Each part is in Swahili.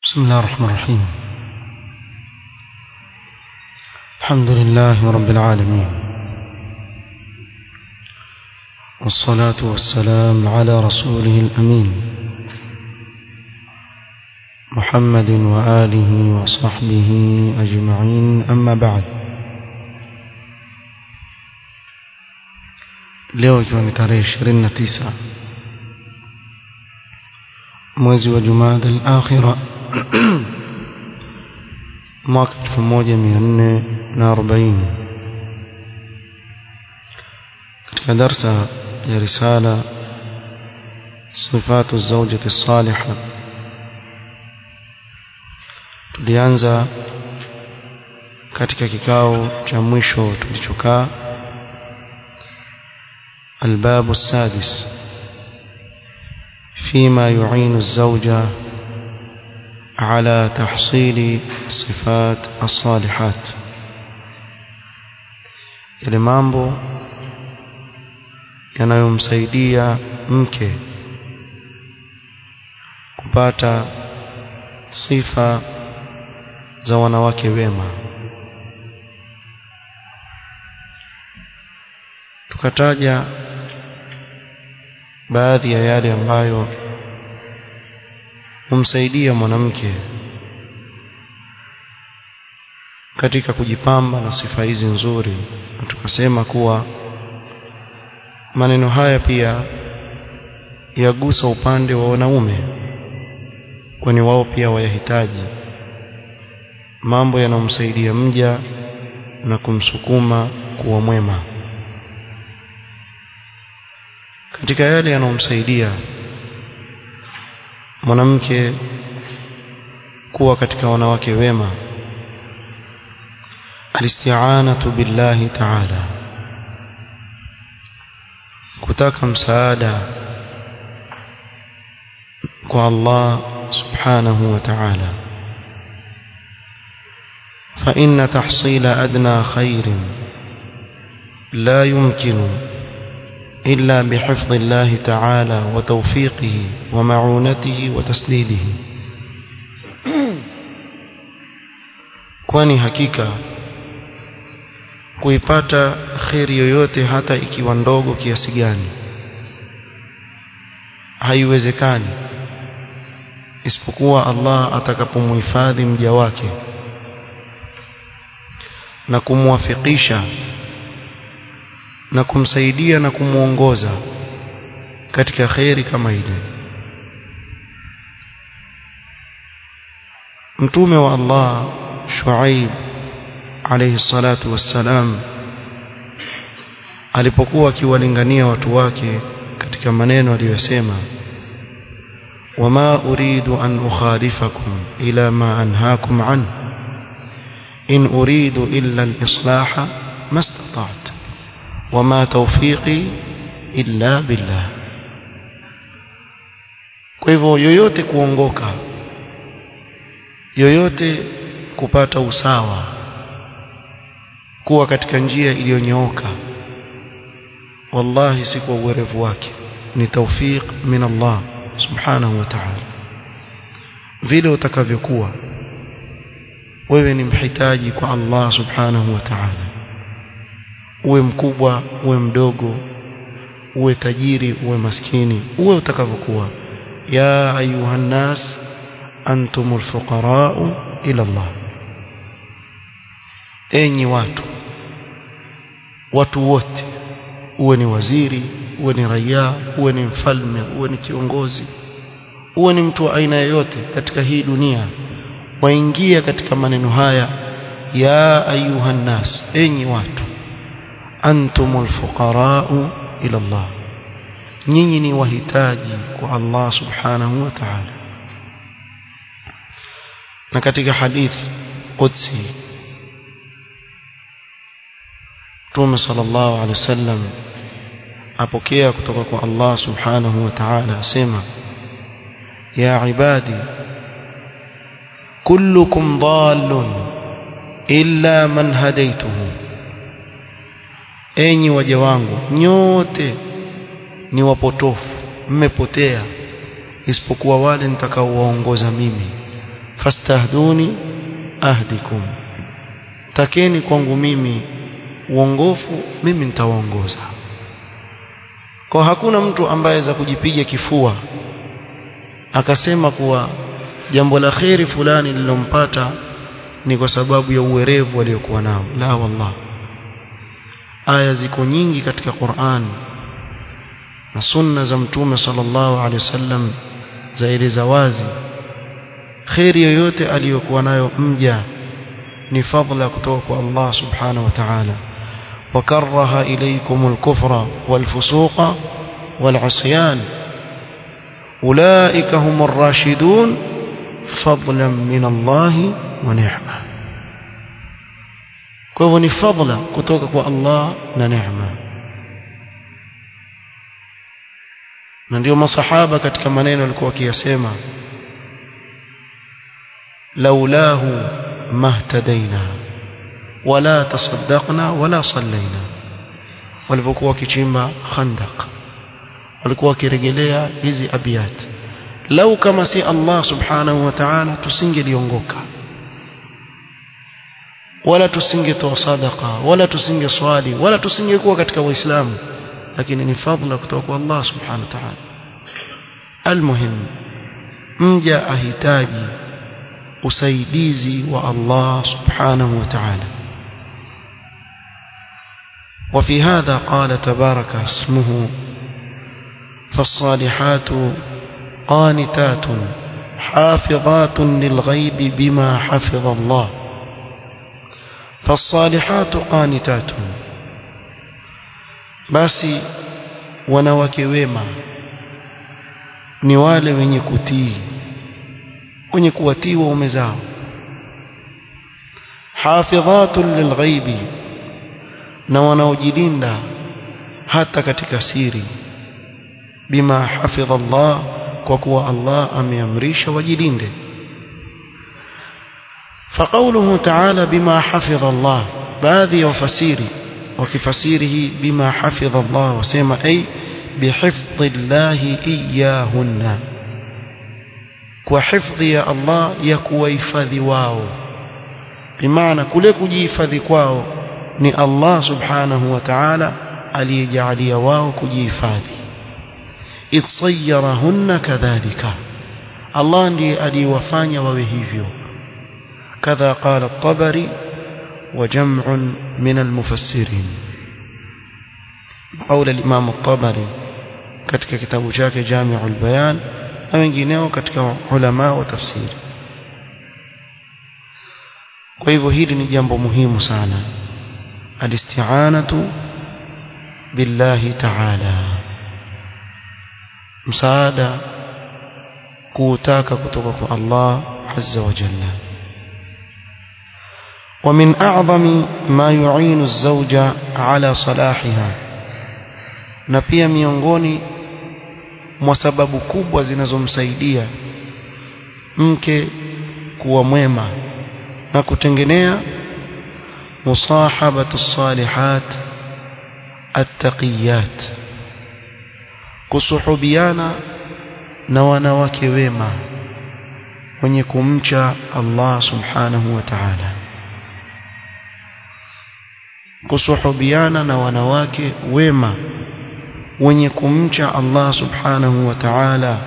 بسم الله الرحمن الرحيم الحمد لله رب العالمين والصلاة والسلام على رسوله الأمين محمد وآله وصحبه أجمعين أما بعد leo ikiwa ni tarehe 29 mwezi wa Jumada al-Akhira mwaka 1440 katika darsa ya risala صفات الزوجة الصالحة tulianza katika kikao cha mwisho tulichokaa الباب السادس فيما يعين الزوجة على تحصيل صفات الصالحات yale mambo yanayomsaidia mke kupata sifa za wanawake wema tukataja baadhi ya yale ambayo humsaidia mwanamke katika kujipamba na sifa hizi nzuri na tukasema kuwa maneno haya pia yagusa upande wa wanaume kwani wao pia wayahitaji mambo yanayomsaidia mja na kumsukuma kuwa mwema katika yale yanayomsaidia mwanamke kuwa katika wanawake wema alisti'anatu billahi ta'ala kutaka msaada kwa Allah subhanahu wa ta'ala فإن تحصيل أدنى خير لا يمكن إلا بحفظ الله تعالى وتوفيقه ومعونته وتسديده kwani hakika kuipata kheri yoyote hata ikiwa ndogo kiasi gani haiwezekani isipokuwa Allah atakapomhifadhi mja wake na kumwafikisha na kumsaidia na kumuongoza katika kheri kama ile mtume wa Allah Shuaib alayhi salatu wassalam alipokuwa akiwalingania watu wake katika maneno aliyosema wama uridu an ukhalifakum ila ma anhaakum an in uridu illa al-islaha mastata'tu wama tawfiqi illa billah kwa hivyo yoyote kuongoka yoyote kupata usawa kuwa katika njia iliyonyooka wallahi si kwa uwerevu wake ni tawfiq min Allah subhanahu wa ta'ala vile utakavyokuwa wewe ni mhitaji kwa Allah subhanahu wa ta'ala uwe mkubwa uwe mdogo uwe tajiri uwe maskini uwe utakavyokuwa ya ayuhan nas antumul fuqara'u ila Allah enyi watu watu wote uwe ni waziri uwe ni raia uwe ni mfalme uwe ni kiongozi uwe ni mtu wa aina yoyote katika hii dunia waingia katika maneno haya ya ayuhan nas enyi watu antumul fuqara'u ila Allah nyinyi ni wahitaji kwa Allah subhanahu wa ta'ala na katika hadithi qudsi Mtume sallallahu alaihi wasallam apokea kutoka kwa Allah subhanahu wa ta'ala asema ya ibadi kullukum dhallun illa man hadaytuhu enyi waja wangu nyote ni wapotofu mmepotea isipokuwa wale nitakaowaongoza mimi fastahduni ahdikum takeni kwangu mimi uongofu mimi nitawaongoza kwa hakuna mtu ambaye za kujipiga kifua akasema kuwa jambo la kheri fulani lilompata ni kwa sababu ya uwerevu aliyokuwa nao la wallah aya ziko nyingi katika Qur'an na sunna za mtume sallallahu alaihi wasallam zaeleza wazi kheri yoyote aliyokuwa nayo mja ni fadla kutoka kwa Allah subhanahu wa ta'ala وكره إليكم الكفر والفسوق والعصيان أولئك هم الراشدون فضلا من الله ونعمة kwa ni fadla kutoka kwa Allah na neema na ndio masahaba katika maneno walikuwa wakiyasema laulahu mahtadaina wala tasaddaqna wala sallaina walipokuwa wakichimba khandaq walikuwa wakirejelea hizi abiyat lau kama si Allah subhanahu wa ta'ala tusingeliongoka wala tusingetoa sadaqa wala tusingeswali wala tusingekuwa katika waislamu lakini ni fadhila kutoka kwa Allah subhanahu wa ta'ala almuhim mja ahitaji usaidizi wa Allah subhanahu wa ta'ala وفي هذا قال تبارك اسمه فالصالحات قانتات حافظات للغيب بما حفظ الله فالصالحات قانتات basi wanawake wema ni wale wenye kutii wenye kuwatii waume zao hafidhatun lilghaibi na wanaojilinda hata katika siri bima hafidha Allah kwa kuwa Allah ameamrisha wajilinde فقوله تعالى بما حفظ الله baadhi ya wafasiri wakifasirihi bima hafidha Allah wasema ay bihifdhi Allah iyahunna kwa hifdhi ya Allah ya kuwahifadhi wao bimaana kule kujihifadhi kwao ni Allah subhanahu wa ta'ala aliyejalia wao kujihifadhi itsayarahunna kadhalika Allah ndiye aliyewafanya wawe hivyo كذا قال الطبري وجمع من المفسرين قول الإمام الطبري katika kitabu chake Jami'ul Bayan na wengineo katika ulama wa tafsiri kwa hivyo hili ni jambo muhimu sana alisti'anatu billahi ta'ala msaada kuutaka kutoka kwa Allah azza wa jalla ومن أعظم ما يعين الزوج على صلاحها na pia miongoni mwa sababu kubwa zinazomsaidia mke kuwa mwema na kutengenea musahabatu salihat attaqiyat kusuhubiana na wanawake wema wenye kumcha Allah subhanahu wa ta'ala kusuhubiana na wanawake wema wenye kumcha Allah subhanahu wa ta'ala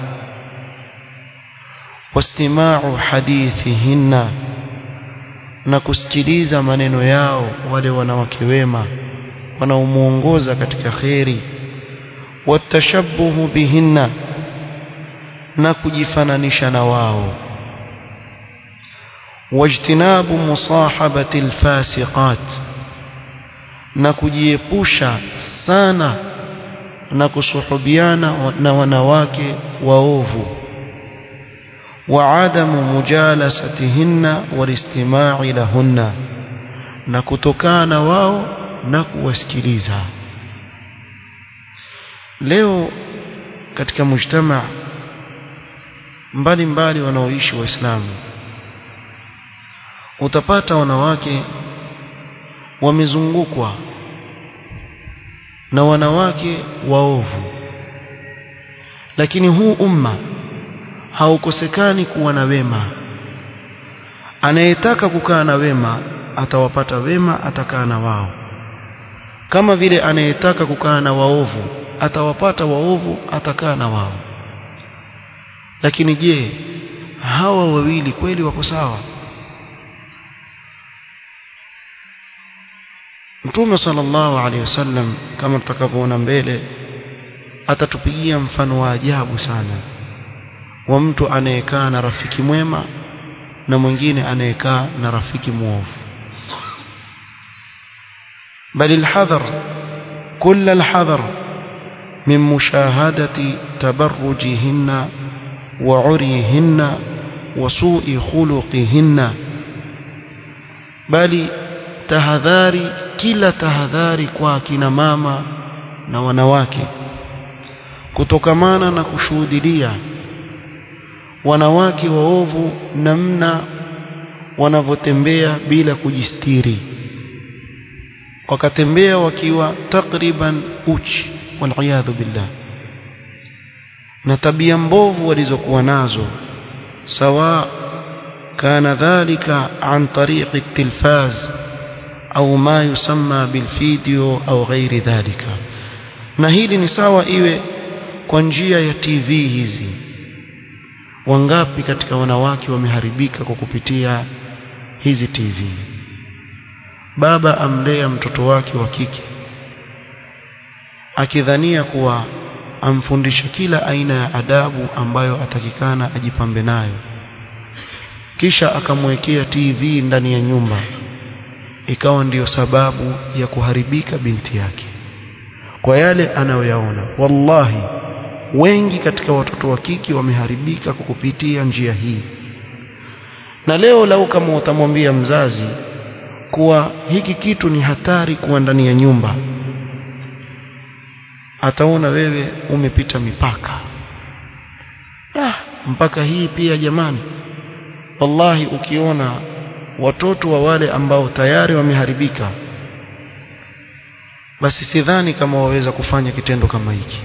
wastima'u hadithihinna na kusikiliza maneno yao wale wanawake wema wanaomuongoza katika kheri watashabbuhu bihinna na kujifananisha na wao wajtinabu musahabati alfasiqat na kujiepusha sana na kusuhubiana na wanawake waovu وعدم مجالستهن والاستماع لهن na kutokana wao na kuwasikiliza leo katika mujtama mbalimbali wanaoishi waislamu utapata wanawake wamezungukwa na wanawake waovu lakini huu umma haukosekani kuwa na wema anayetaka kukaa na wema atawapata wema atakaa na wao kama vile anayetaka kukaa na waovu atawapata waovu atakaa na wao lakini je hawa wawili kweli wako sawa Mtume sallallahu alaihi wasallam kama tutakavyoona mbele atatupigia mfano wa ajabu sana wa mtu anayekaa na rafiki mwema na mwingine anayekaa na rafiki muovu bali alhadhar كل الحذر من مشاهدة تبرجهن وعريهن وسوء خلقهن بل tahadhari kila tahadhari kwa akina mama na wanawake kutokamana na kushuhudilia wanawake waovu namna wanavyotembea bila kujistiri wakatembea wakiwa takriban uchi waliyadhu billah na tabia mbovu walizokuwa nazo sawa kana dhalika an tariqi التلفاز au ma yusamma bilvideo au ghairi dhalika na hili ni sawa iwe kwa njia ya TV hizi wangapi katika wanawake wameharibika kwa kupitia hizi TV baba amlea mtoto wake wa kike akidhania kuwa amfundisha kila aina ya adabu ambayo atakikana ajipambe nayo kisha akamwekea TV ndani ya nyumba ikawa ndiyo sababu ya kuharibika binti yake kwa yale anayoyaona wallahi wengi katika watoto wa kike wameharibika kwa kupitia njia hii na leo lau kama utamwambia mzazi kuwa hiki kitu ni hatari kuwa ndani ya nyumba ataona wewe umepita mipaka ah, mpaka hii pia jamani wallahi ukiona watoto wa wale ambao tayari wameharibika basi sidhani kama waweza kufanya kitendo kama hiki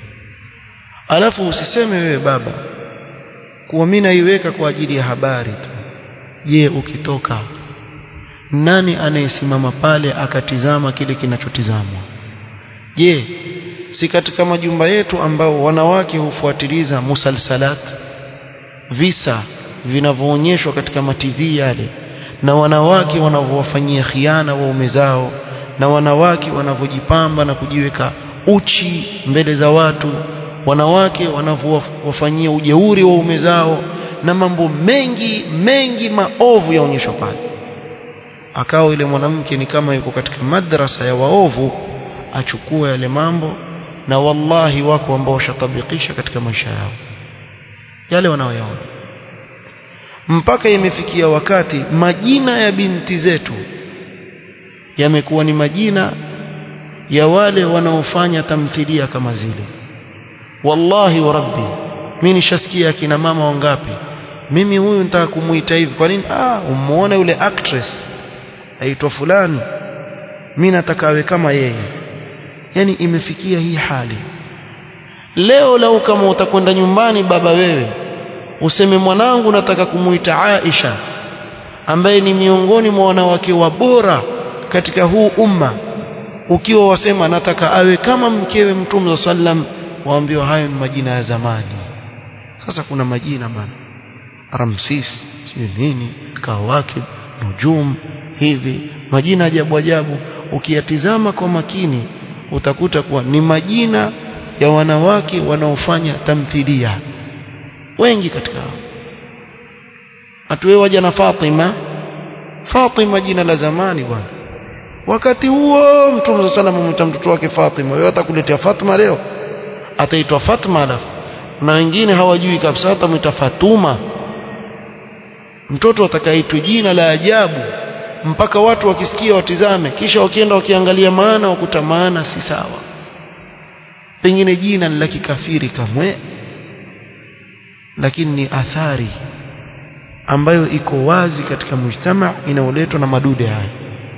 alafu usiseme wewe baba kuwa mimi naiweka kwa ajili ya habari tu je ukitoka nani anayesimama pale akatizama kile kinachotizamwa je si katika majumba yetu ambao wanawake hufuatiliza musalsalat visa vinavyoonyeshwa katika mativi yale na wanawake wanavyowafanyia khiana waume zao na wanawake wanavyojipamba na kujiweka uchi mbele za watu wanawake wanavyowafanyia ujeuri waume zao na mambo mengi mengi maovu yaonyeshwa pale akawa yule mwanamke ni kama yuko katika madrasa ya waovu achukue yale mambo na wallahi wako ambao washatabikisha katika maisha yao yale wanaoyaona mpaka imefikia wakati majina ya binti zetu yamekuwa ni majina ya wale wanaofanya tamthilia kama zile wallahi wa rabbi mimi nishasikia akina mama wangapi mimi huyu nitaka kumuita hivi kwa nini ah umuone yule actress aitwa fulani mimi nataka awe kama yeye yani imefikia hii hali leo lau kama utakwenda nyumbani baba wewe useme mwanangu nataka kumuita Aisha ambaye ni miongoni mwa wanawake wa bora katika huu umma ukiwa wasema nataka awe kama mkewe mtume sallam waambiwa hayo ni majina ya zamani sasa kuna majina bana Ramsis sio nini Kawakib Nujum hivi majina ajabu ajabu ukiyatizama kwa makini utakuta kuwa ni majina ya wanawake wanaofanya tamthilia wengi katika hao atuwe waja na Fatima Fatima jina la zamani bwana wakati huo mtume sana mumta mtoto wake Fatima wewe atakuletea Fatima leo ataitwa Fatma alafu na wengine hawajui kabisa atamwita Fatuma mtoto atakaitwa jina la ajabu mpaka watu wakisikia watizame kisha wakienda wakiangalia maana wakuta maana si sawa pengine jina ni la kikafiri kamwe lakini ni athari ambayo iko wazi katika mujtama inayoletwa na madude haya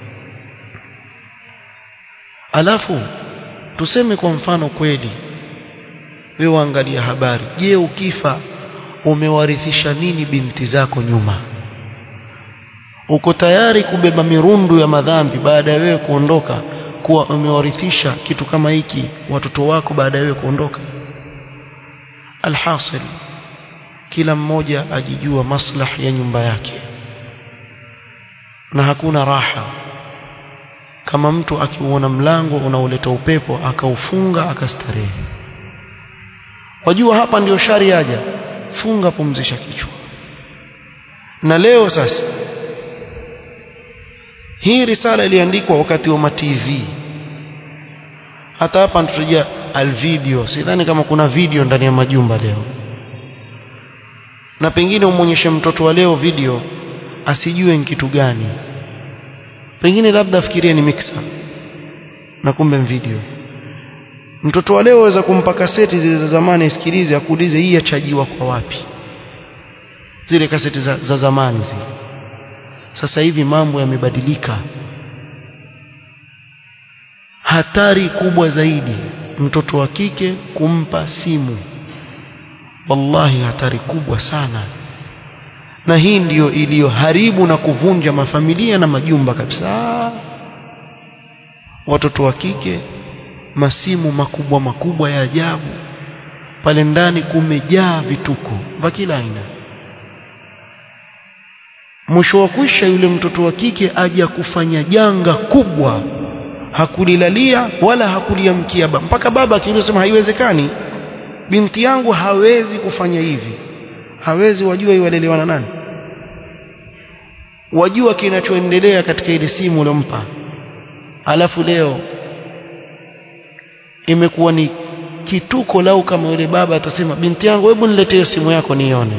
alafu tuseme kwa mfano kweli wewe angalia habari je ukifa umewarithisha nini binti zako nyuma uko tayari kubeba mirundu ya madhambi baada ya wewe kuondoka kuwa umewarithisha kitu kama hiki watoto wako baada ya wewe kuondoka alhasil kila mmoja ajijua maslah ya nyumba yake na hakuna raha kama mtu akiuona mlango unaoleta upepo akaufunga akastarehe wajua hapa ndio shari yaja funga pumzisha kichwa na leo sasa hii risala iliandikwa wakati wa matv hata hapa tutajia alvideo sidhani kama kuna video ndani ya majumba leo na pengine umwonyeshe mtoto wa leo video asijue ni kitu gani pengine labda afikirie ni mixer na kumbe video mtoto wa leo aweza kumpa kaseti zile za zamani isikilize akuulize hii yachajiwa kwa wapi zile kaseti za, za zamani zile sasa hivi mambo yamebadilika hatari kubwa zaidi mtoto wa kike kumpa simu wallahi hatari kubwa sana na hii ndiyo iliyoharibu na kuvunja mafamilia na majumba kabisa watoto wa kike masimu makubwa makubwa ya ajabu pale ndani kumejaa vituko vya kila aina mwisho wa kwisha yule mtoto wa kike aja kufanya janga kubwa hakulilalia wala hakuliamkia baba mpaka baba akiulizwa haiwezekani binti yangu hawezi kufanya hivi hawezi wajua iwalelewa na nani wajua kinachoendelea katika ile simu uliompa alafu leo imekuwa ni kituko lau kama yule baba atasema binti yangu hebu niletee simu yako nione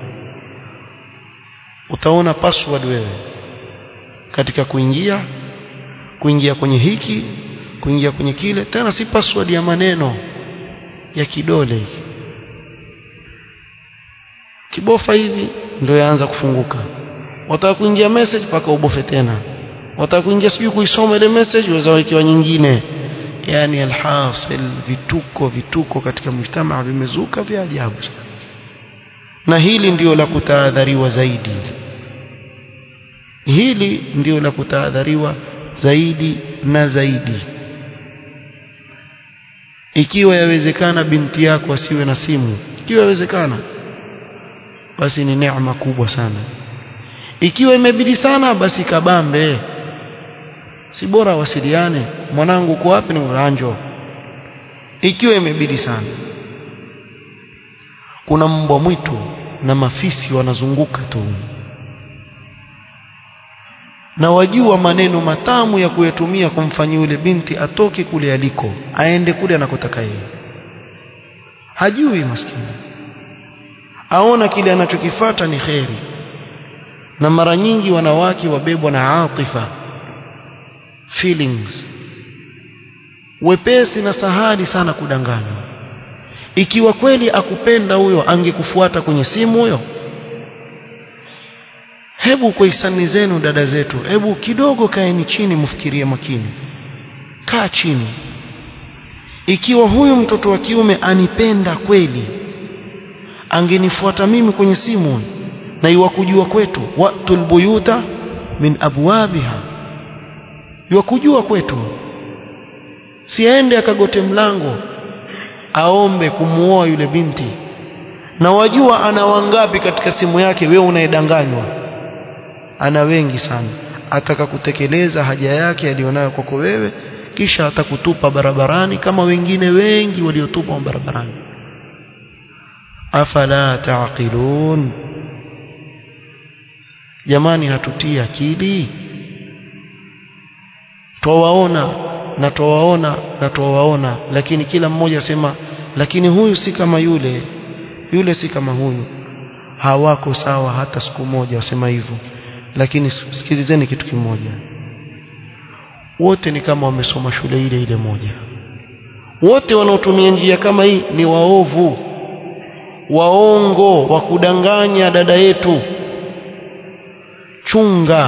utaona password wewe katika kuingia kuingia kwenye hiki kuingia kwenye kile tena si password ya maneno ya kidole kibofa hivi ndio yaanza kufunguka wataka kuingia message paka ubofe tena wataka kuingia sijui kuisoma ile message waweza wekewa nyingine yani alhasil vituko vituko katika mjtamaa vimezuka vya ajabu na hili ndio la kutahadhariwa zaidi hili ndio la kutahadhariwa zaidi na zaidi ikiwa yawezekana binti yako asiwe na simu ikiwa yawezekana basi ni neema kubwa sana ikiwa imebidi sana basi kabambe si bora wasiliane mwanangu uko wapi ni uranjo ikiwa imebidi sana kuna mbwa mwitu na mafisi wanazunguka tu na wajua maneno matamu ya kuyatumia kumfanyia yule binti atoke kule aliko aende kule anakotaka yeye hajui maskini aona kile anachokifata ni kheri na mara nyingi wanawake wabebwa na atifa feelings wepesi na sahali sana kudanganywa ikiwa kweli akupenda huyo angekufuata kwenye simu huyo hebu kwa hisani zenu dada zetu hebu kidogo kaeni chini mfikirie makini kaa chini ikiwa huyu mtoto wa kiume anipenda kweli angenifuata mimi kwenye simu na iwakujua kwetu watul buyuta min abwabiha iwakujua kwetu siende akagote mlango aombe kumuoa yule binti na wajua ana wangapi katika simu yake wewe unayedanganywa ana wengi sana ataka kutekeleza haja yake aliyonayo kwako wewe kisha atakutupa barabarani kama wengine wengi waliotupa barabarani afala taqilun jamani hatutii akili twawaona na twawaona na twawaona lakini kila mmoja asema lakini huyu si kama yule yule si kama huyu hawako sawa hata siku moja wasema hivyo lakini sikilizeni kitu kimoja wote ni kama wamesoma shule ile ile moja wote wanaotumia njia kama hii ni waovu waongo wa kudanganya dada yetu chunga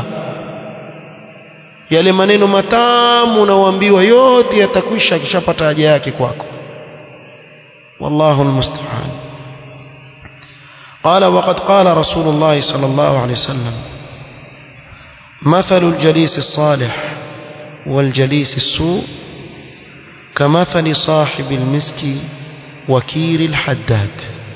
yale maneno matamu unaoambiwa yote yatakwisha akishapata haja yake kwako wallahu almusta'an قال وقد قال رسول الله صلى الله عليه وسلم مثل الجليس الصالح والجليس السوء كمثل صاحب المسك وكير الحداد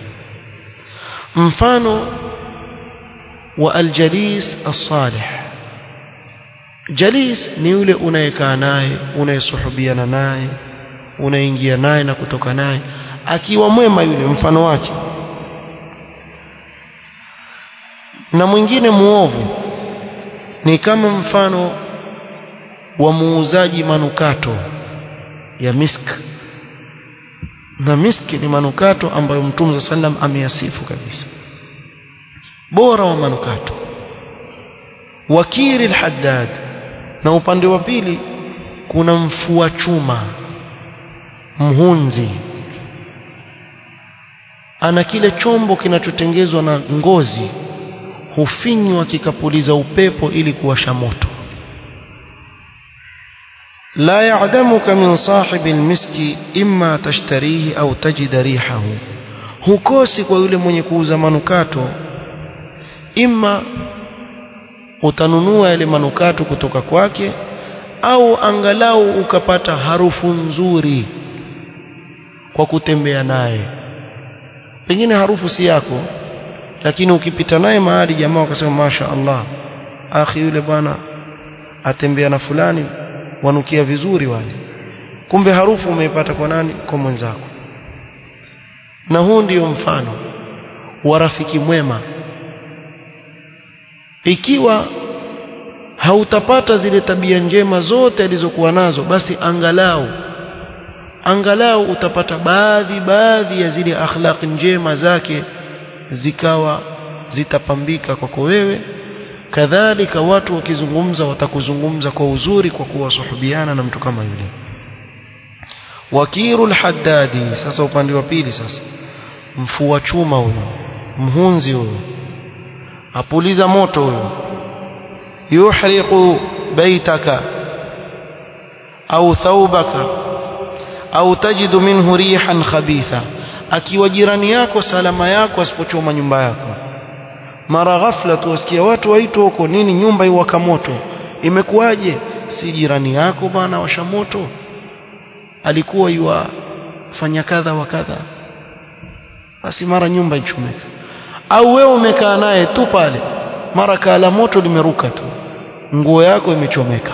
mfano wa aljalis as-salih jalis ni yule unayekaa naye unayesuhubiana naye unaingia naye na kutoka naye akiwa mwema yule mfano wake na mwingine muovu ni kama mfano wa muuzaji manukato ya misk na miski ni manukato ambayo mtume sallam ameyasifu kabisa bora wa manukato wakiri alhaddad na upande wa pili kuna mfua chuma mhunzi ana kile chombo kinachotengezwa na ngozi hufinywa kikapuliza upepo ili kuwasha moto لا يعدمك من صاحب المسك إما تشتريه أو تجد ريحه hukosi kwa yule mwenye kuuza manukato ima utanunua yale manukato kutoka kwake au angalau ukapata harufu nzuri kwa kutembea naye pengine harufu si yako lakini ukipita naye mahali jamaa wakasema masha Allah akhi yule bwana atembea na fulani wanukia vizuri wale kumbe harufu umeipata kwa nani kwa mwenzako na huu ndiyo mfano wa rafiki mwema ikiwa hautapata zile tabia njema zote alizokuwa nazo basi angalau angalau utapata baadhi baadhi ya zile akhlaq njema zake zikawa zitapambika kwako wewe kadhalika watu wakizungumza watakuzungumza kwa uzuri kwa kuwasuhubiana na mtu kama yule wakiru alhaddadi sasa upande wa pili sasa mfua chuma huyo mhunzi huyo apuliza moto huyo yuhriqu baitaka au thawbaka au tajidu minhu rihan khabitha akiwa jirani yako salama yako asipochoma nyumba yako mara ghafla tu wasikia watu waitwa huko nini nyumba iwaka moto imekuwaje si jirani yako bana washa moto alikuwa yua fanya kadha wa kadha basi mara nyumba ichomeka au wewe umekaa naye tu pale mara kala moto limeruka tu nguo yako imechomeka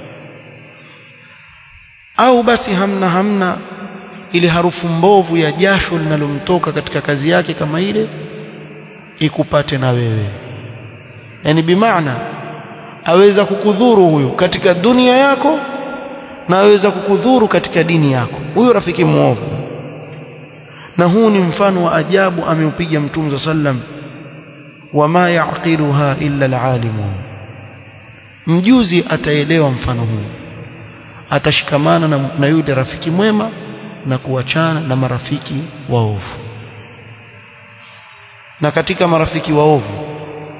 au basi hamna hamna ile harufu mbovu ya jasho linalomtoka katika kazi yake kama ile ikupate na wewe yani bimaana aweza kukudhuru huyu katika dunia yako na aweza kukudhuru katika dini yako huyo rafiki muovu na huu ni mfano wa ajabu ameupiga mtume sallam wama yaqiluha illa alalimun mjuzi ataelewa mfano huu atashikamana na, na yule rafiki mwema na kuachana na marafiki waovu na katika marafiki waovu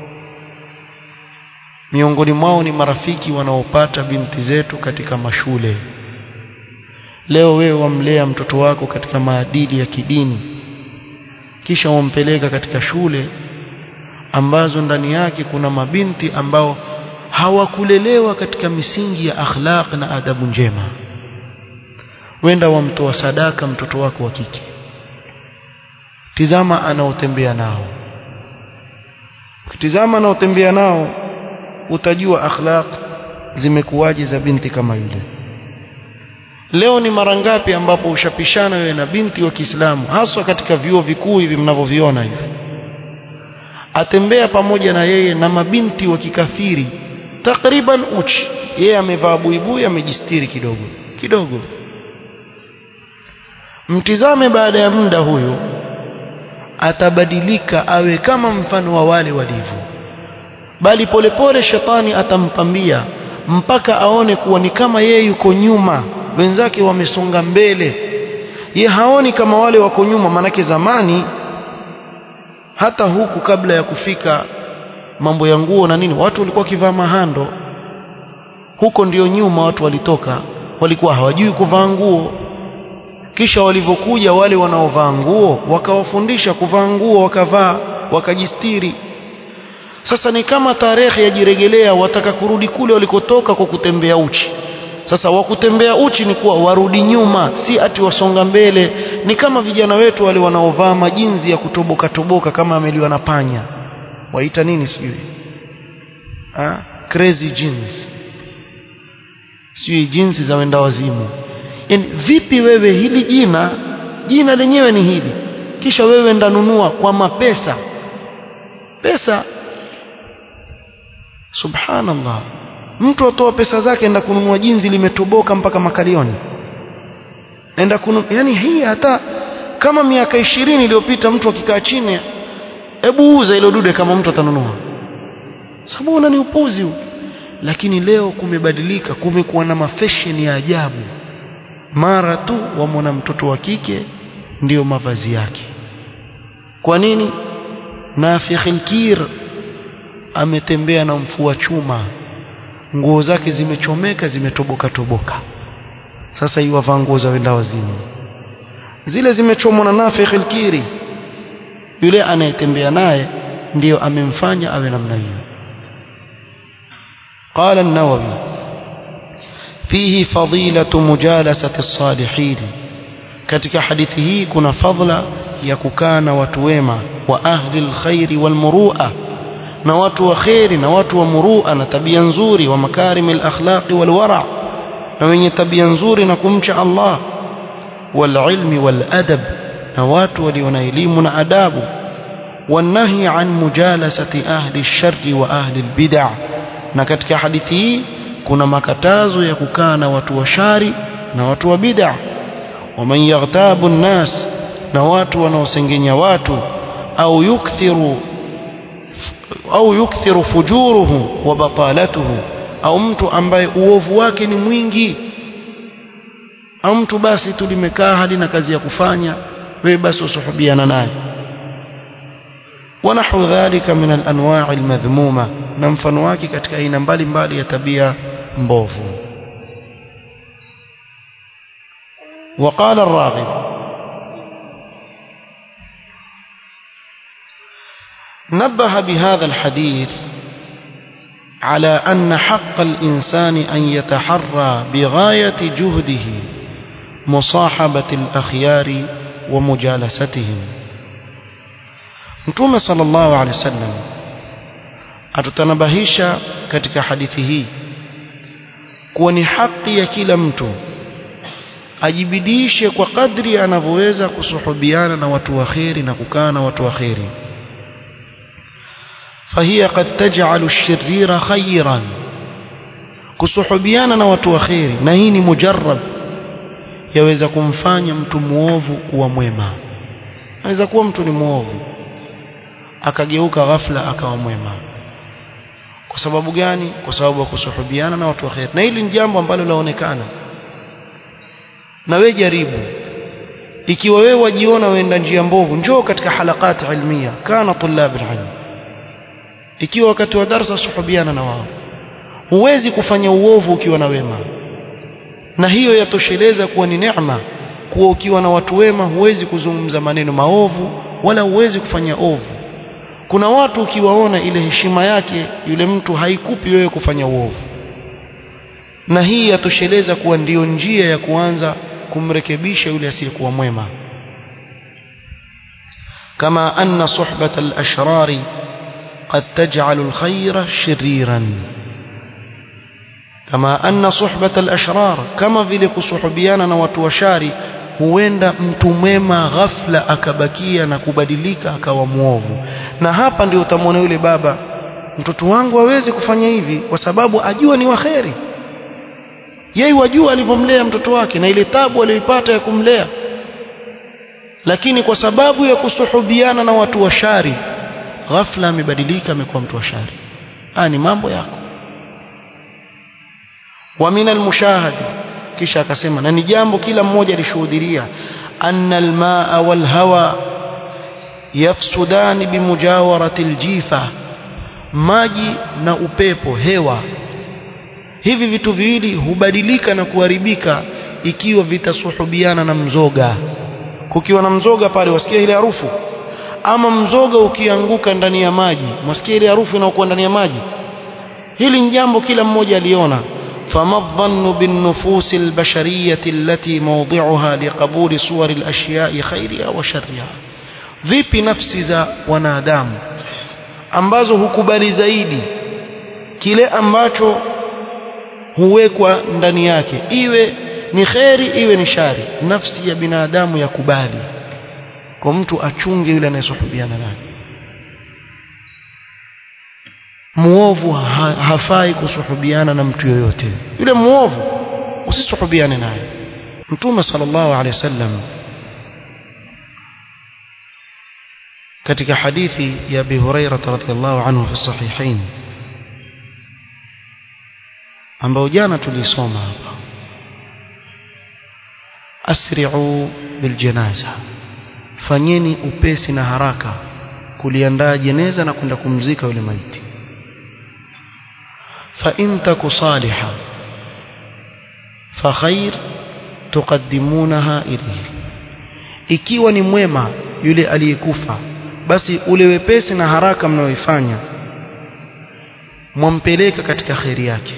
miongoni mwao ni marafiki wanaopata binti zetu katika mashule leo wewe wamlea mtoto wako katika maadili ya kidini kisha wampeleka katika shule ambazo ndani yake kuna mabinti ambao hawakulelewa katika misingi ya akhlaq na adabu njema wenda wamtoa sadaka mtoto wako wa kike tizama anaotembea nao ukitizama anaotembea nao utajua akhlaq zimekuwaje za binti kama yule leo ni mara ngapi ambapo ushapishana wewe na binti wa Kiislamu haswa katika vyuo vikuu hivi mnavyoviona hivi atembea pamoja na yeye na mabinti wa kikafiri takriban uchi yeye amevaa buibui amejistiri kidogo kidogo mtizame baada ya muda huyo atabadilika awe kama mfano wa wale walivyo bali polepole shetani atampambia mpaka aone kuwa ni kama yeye yuko nyuma wenzake wamesonga mbele ye haoni kama wale wako nyuma manake zamani hata huku kabla ya kufika mambo ya nguo na nini watu walikuwa kivaa mahando huko ndio nyuma watu walitoka walikuwa hawajui kuvaa nguo kisha walivyokuja wale wanaovaa nguo wakawafundisha kuvaa nguo wakavaa wakajistiri sasa ni kama tarehe yajiregelea wataka kurudi kule walikotoka kwa kutembea uchi sasa wakutembea uchi ni kuwa warudi nyuma si ati wasonga mbele ni kama vijana wetu wale wanaovaa majinzi ya kutoboka toboka kama ameliwa na panya waita nini sijui ah crazy jeans sijui jinsi za wenda wazimu yani vipi wewe hili jina jina lenyewe ni hili kisha wewe ndanunua kwa mapesa pesa subhanallah mtu atoa pesa zake enda kununua jinzi limetoboka mpaka makalioni enda kunu yani hii hata kama miaka ishirini iliyopita mtu akikaa chini hebu uza ile dude kama mtu atanunua sababu una ni upuzi huu lakini leo kumebadilika kumekuwa na mafashion ya ajabu mara tu wamwona mtoto wa kike ndiyo mavazi yake kwa nini nafikhil kir ametembea na mfua chuma nguo zake zimechomeka zimetoboka toboka sasa hiyo wavaa nguo za wenda wazimu zile zimechomwa na nafikhil kiri yule anayetembea naye ndiyo amemfanya awe namna hiyo قال النووي فيه فضيلة مجالسة الصالحين katika hadithi hii kuna fadhila ya kukaa na watu wema wa ahli alkhairi walmurua na watu wa khairi na watu wa murua na tabia nzuri wa makarim alakhlaqi walwara na wenye tabia nzuri na kumcha Allah walilmi waladab na watu walio na elimu na adabu والنهي عن مجالسة أهل الشر وأهل البدع na katika hadithi hii kuna makatazo ya kukaa na watu wa shari na watu wa bid'a waman yaghtabu nnas na watu wanaosengenya watu au yukthiru au yukthiru fujuruhu wa batalatuhu au mtu ambaye uovu wake ni mwingi au mtu basi tu limekaa hadi na kazi ya kufanya wewe basi usuhubiana naye ونحو ذلك من الأنواع المذمومة نمفن wake katika aina mbalimbali ya tabia mbovu وقال الراغب نبه بهذا الحديث على أن حق الإنسان أن يتحرى بغاية جهده مصاحبة الأخيار ومجالستهم Mtume sallallahu alaihi wasallam atutanabahisha katika hadithi hii kuwa ni haki ya kila mtu ajibidishe kwa kadri anavyoweza kusuhubiana na watu wa kheri na kukaa na watu wa kheri فهي قد تجعل الشرير خيرا kusuhubiana na watu wa kheri na hii ni mujarrab yaweza kumfanya mtu muovu kuwa mwema anaweza kuwa mtu ni muovu akageuka ghafla akawa mwema kwa sababu gani kwa sababu ya kusuhubiana na watu wa khair na hili ni jambo ambalo laonekana na we jaribu ikiwa wewe wajiona waenda njia mbovu njoo katika halakati ilmia kana tulab alilm ikiwa wakati wa darasa suhubiana na wao huwezi kufanya uovu ukiwa na wema na hiyo yatosheleza kuwa ni neema kuwa ukiwa na watu wema huwezi kuzungumza maneno maovu wala huwezi kufanya ovu kuna watu ukiwaona ile heshima yake yule mtu haikupi wewe kufanya uovu na hii yatosheleza kuwa ndiyo njia ya kuanza kumrekebisha yule asiyekuwa mwema kama anna suhbata al-ashrari قد تجعل الخير شريرا كما أن صحبة الأشرار كما vile kusuhubiana na watu washari huenda mtu mwema ghafla akabakia na kubadilika akawa mwovu na hapa ndio utamwona yule baba mtoto wangu hawezi kufanya hivi kwa sababu ajua ni waheri yeye wajua alivyomlea mtoto wake na ile tabu aliyoipata ya kumlea lakini kwa sababu ya kusuhubiana na watu wa shari ghafla amebadilika amekuwa mtu wa shari haya ni mambo yako wa min almushahadi kisha akasema na ni jambo kila mmoja alishuhudia anna almaa walhawa yafsudani bimujawarati aljifa maji na upepo hewa hivi vitu viwili hubadilika na kuharibika ikiwa vitasuhubiana na mzoga kukiwa na mzoga pale wasikia ile harufu ama mzoga ukianguka ndani ya maji mwasikia ile harufu inayokuwa ndani ya maji hili ni jambo kila mmoja aliona فما الظن بالنفوس البشرية التي موضعها لقبول صور الأشياء خيرها وشرها vipi nafsi za wanadamu ambazo hukubali zaidi kile ambacho huwekwa ndani yake iwe ni kheri iwe ni shari nafsi ya binadamu yakubali kwa mtu achunge yule anayesuhubiana naye muovu ha, hafai kusuhubiana na mtu yoyote yule muovu usisuhubiane naye mtume sallallahu alaihi wasallam katika hadithi ya Abi Hurairah radhiyallahu anhu fi sahihain ambao jana tulisoma hapa asri'u biljanaza fanyeni upesi na haraka kuliandaa jeneza na kwenda kumzika yule maiti fa in taku saliha fa khair tuqaddimunaha ilayhi ikiwa ni mwema yule aliyekufa basi ule wepesi na haraka mnaoifanya mwampeleka katika khairi yake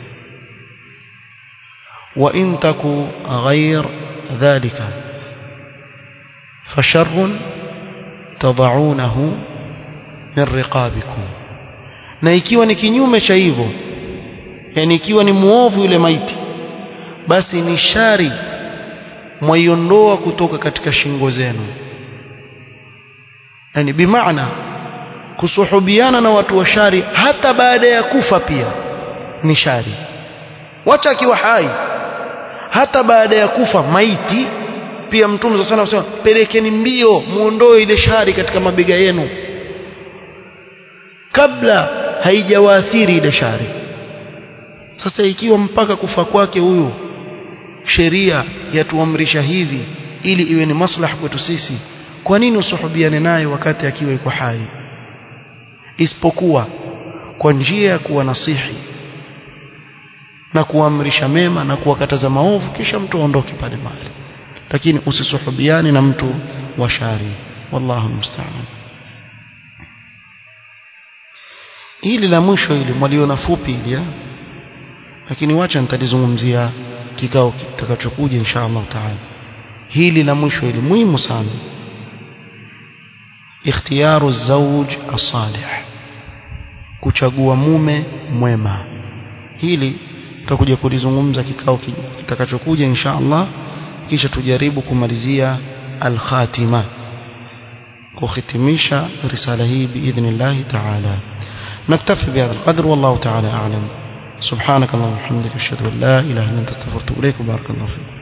wa in taku ghair dhalika fasharrun tadaunahu min riqabikum na ikiwa ni kinyume cha hivyo yani ikiwa ni muovu yule maiti basi ni shari mwaiondoa kutoka katika shingo zenu yani bimaana kusuhubiana na watu wa shari hata baada ya kufa pia ni shari wacha akiwa hai hata baada ya kufa maiti pia mtume sana anasema pelekeni mbio muondoe ile shari katika mabega yenu kabla haijawaathiri ile shari sasa ikiwa mpaka kufa kwake huyu sheria yatuamrisha hivi ili iwe ni maslaha kwetu sisi kwa nini usuhubiane naye wakati akiwa yuko hai isipokuwa kwa njia ya kuwa nasihi na kuamrisha mema na kuwakataza maovu kisha mtu aondoke pale mahali lakini usisuhubiane na mtu wa shari wallahu musta'an hili la mwisho hili mwaliona fupi hili lakini wacha nitalizungumzia kikao kitakachokuja insha Allah taala hili la mwisho hili muhimu sana ikhtiyaru zawj as-salih kuchagua mume mwema hili tutakuja kulizungumza kikao kitakachokuja insha Allah kisha tujaribu kumalizia al-khatima kuhitimisha risala hii biidhnillah ta'ala نكتفي بهذا القدر والله تعالى أعلم سبحانك اللهم وبحمدك أشهد أن لا إله إلا أنت استغفرت إليك وبارك الله فيك